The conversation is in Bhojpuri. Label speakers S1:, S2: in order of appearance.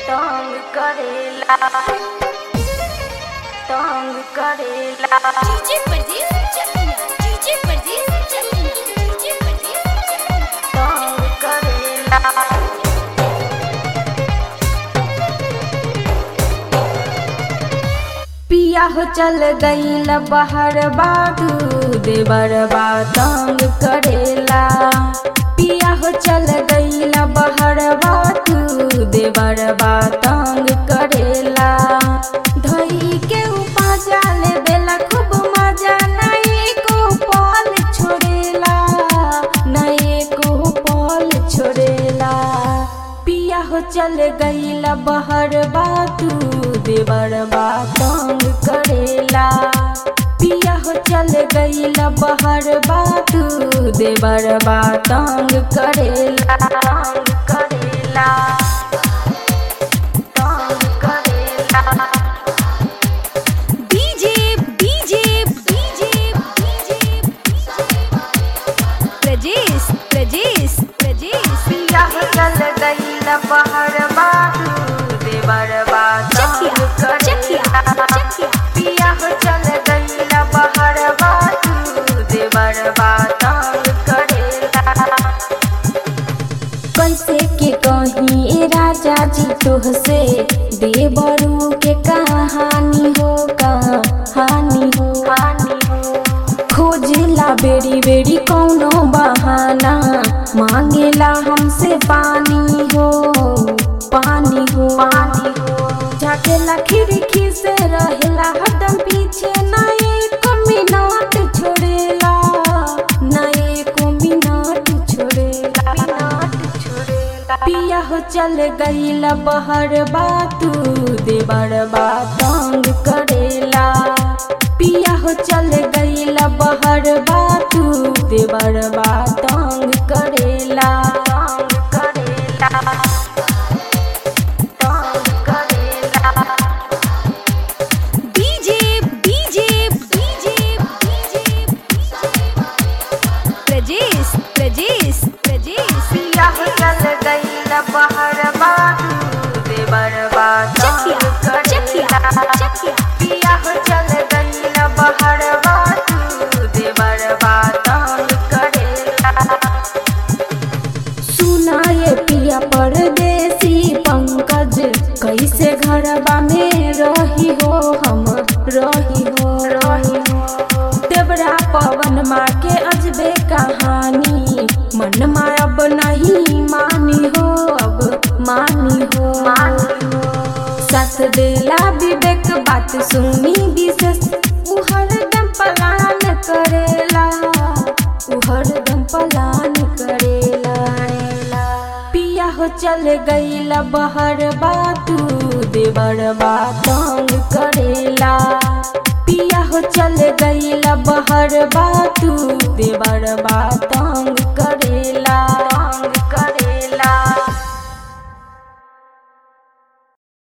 S1: तंग करेला तंग करेला
S2: डीजे परदेस चकिया डीजे परदेस चकिया डीजे परदेस चकिया
S1: तंग करेला पिया हो चल गईल बाहर बादू देवर बा तंग करेला पिया हो चल गईल बाहर बादू देवर बा तंग करेला धई के उपाजा ले बेला खूब मजा नहीं को पल छोड़ेला नहीं को पल छोड़ेला पिया हो चल गईला बहर बातू देवर बा तंग करेला पिया हो चल गईला बहर बातू देवर बा तंग करेला तंग करेला तंग करेला
S2: DJ DJ DJ DJ Prajesh Prajesh Prajesh
S1: पिया हो चल गईला बहर बातू देवर बा तंग
S2: चकिया चकिया
S1: करेला
S2: चकिया
S1: पिया हो चल गईला बहर बातू देवर बा तंग करेला कैसे के कहीं ए राजा जी तुहसे देवरू के कहानी हो कहानी हो हानी हो खोजला बेरी बेरी कौनो बहाना मांगेला हमसे पानी हो पानी हो पानी हो झाकेला खिड़की से रहेला हरदम पीछे ना एक मिनट छोड़ेला ना एक मिनट छोड़ेला मिनट छोड़ेला पिया हो चल गईला बहर बातू देवर बा तंग करेला पिया हो चल गईला बहर बातू देवर बा तंग करेला तंग करेला तंग करेला
S2: DJ DJ DJ DJ Prajesh Prajesh Prajesh
S1: पिया हो चल गईला बहर बातू देवर बा तंग
S2: चकिया चकिया
S1: करेला
S2: चकिया
S1: पिया हो चल गईला बहर बातू देवर बा तंग करेला सुनाए पिया परदेसी पंकज कैसे घरबा में रही हो हम रही हो रही हो देवरा पवन माँ के अजबे कहानी मन माँ अब नहीं मानी हो अब मानी हो मानी हो सस देला विवेक बात सुनी विशेष उ हरदम पलान करेला उ हरदम पलान करेला पिया हो चल गईला बहर बातू देवर बा तंग करेला पिया हो चल गईला बहर बातू देवर बा तंग